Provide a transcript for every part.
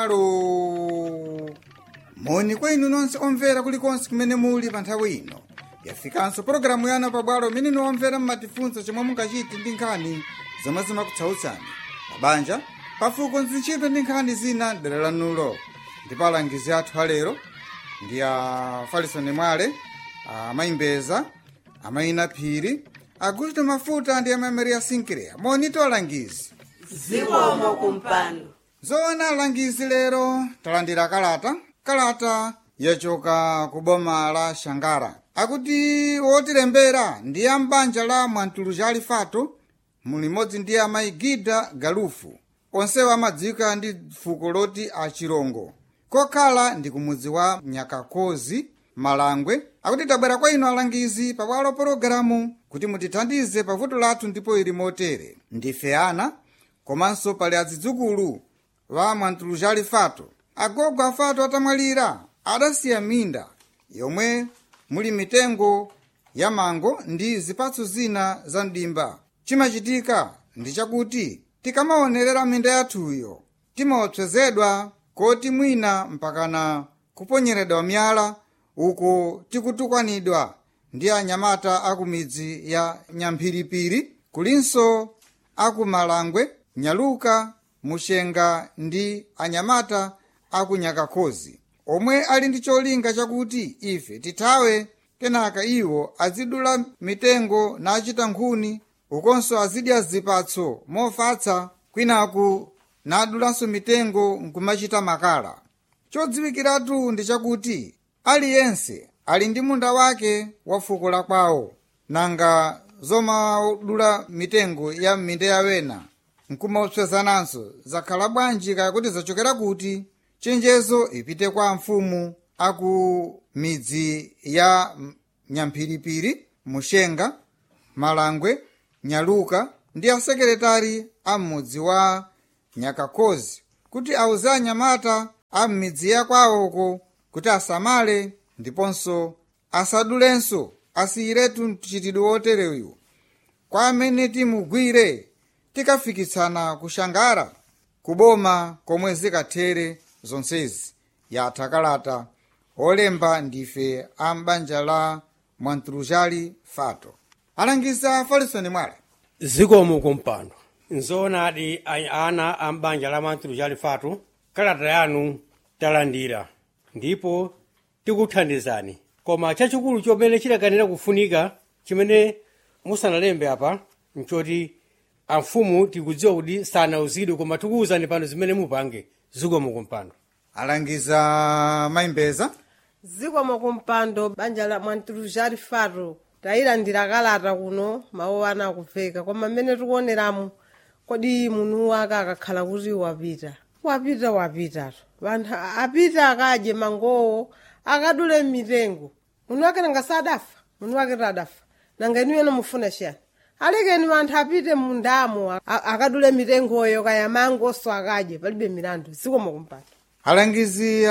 pabwalo moni kwa inu nonse omvera kulikonse kumene muli pa nthawi ino yafikanso pologalamu yanu pabwalo imene inu omvera mmatifunsa chomwe mungachite ndi nkhani zomwe zimakutsautsani mabanja pafuko nzintchito ndi nkhani zina dera lanulo ndipo alangizi athu alero ndi a farisoni mwale amayimbeza amayina phiri agusto mafuta ndi amameri asinkireya monito alangizi zikomo kumpando zoona alangizi lero talandira kalata kalata yachoka ku boma la shangara akuti wotilembera ndi ya m'banja la mwantuluja alifato mulimodzi ndi amayi gida galufu onsewa amadziwika ndi fuko loti achirongo kokhala ndi kumudzi wa nyakakozi malangwe akuti tabwera kwa inu alangizi pabwalo pologalamu kuti mutithandize pavuto lathu ndipo ili motere ndife ana komanso pali azidzukulu wa mwantuluja alifato agogo afato atamwalira adasiya minda yomwe muli mitengo ya mango ndi zipatso zina za mdimba chimachitika ndi chakuti tikamaonerera minda yathuyo timaopsezedwa koti mwina mpakana kuponyeredwa miyala uko tikutukwanidwa ndi anyamata akumidzi ya nyamphiripiri kulinso akumalangwe nyaluka mushenga ndi anyamata akunyakakhozi omwe ali ndi cholinga chakuti ife tithawe kenaka iwo azidula mitengo nachita nkhuni ukonso azidya zipatso mofatsa kwinaku nadulanso mitengo nkumachita makala chodziwikiratu ndi chakuti aliyense ali ndi munda wake wa fuko la kwawo nanga zomadula mitengo ya m'minda yawena nkumaopsezananso zakhala bwanji kaya kuti zachokera kuti chenjezo ipite kwa mfumu aku midzi ya nyamphiripiri mushenga malangwe nyaluka ndi asekretari a m'mudzi wa nyakakhozi kuti auze anyamata a m'midzi ya kwawoko kuti asamale ndiponso asadulenso asiyiretu mchitidwe wotereyu kwa amene timugwire tikafikitsana kushangara kuboma komwe zikathere zonsezi yatha kalata olemba ndife a m'banja la mwantulujali fato alangiza farisoni mwale zikomo kumpando nzoonadi ana a m'banja la mwantulujali fato kalata yanu talandira ndipo tikuthandizani koma chachikulu chomene chidakanira kufunika chimene musanalembe apa nchoti amfumu tikudziwa kuti sanauzidwe koma tikuwuzani pano zimene mupange zikomo kumpando alangiza mayimbeza zikomo kumpando banja la mwantulujali fato tayilandira kalata kuno mawu ana akupfeka koma mmene tikuoneramu kodi munthu wake akakhala kuti wapita wapita wapitatu vanthu apita akadye mangowo akadule mitengo munthu wake nanga sadafa munthu wake tadafa nanga inuyo mufuna chiyani alekeni vanthu apite mundamo a- akadule mitengoyo kaya mangoso akadye palibe milandu zikomo kumpando alangizi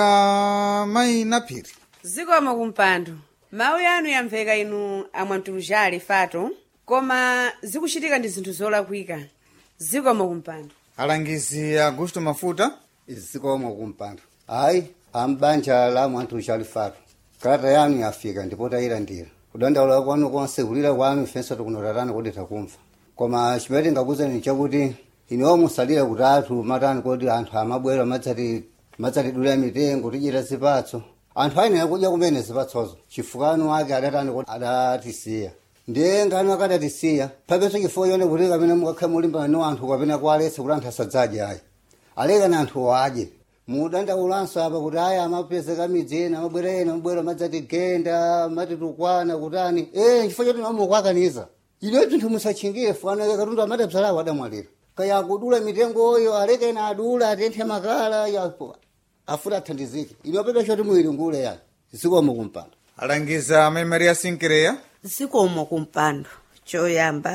a mayi naphiri zikomo kumpando mawu yanu yamveka inu amwantulujali fato koma zikuchitika ndi zinthu zolakwika zikomo kumpando alangizi augusto mafuta zikomo kumpando hayi ambanja la mwantuluja alifato kalata yanu yafika ndipo tayilandira kudandaula kwanu konse kulira kwanu ifenso tikunotatani kodi takumva koma chimene tingakuwuzani chakuti inewo musalira kutatu matani kodi anthu amabwera madzati madzatidulira mitengo tichita zipatso anthu ayenera kudya kumene zipatsozo chifukano wake adatani kodi adatisiya ndiye ngano akadatisiya papenso chifukwa chone kuti kapena mukakhale mulimbana ni anthu kapena kuwaletsa kuti anthu asadzadye ayi alekani anthu wadye mudandaulanso apa kuti aya amapezeka midzi ena amabwera ena amabwera madzati genda mati tukwana kutani eh chifukwa choti mamukwakaniza ine tinthu musachingire fukano katundu amatapsalawo adamwalira kaya kudula mitengoyo alekeni adula atenthe makala yapo afuta athandizike ine pepe choti muwiri ngule yani zikomo kumpando alangiza mayi maria sinkireya zikomo kumpando choyamba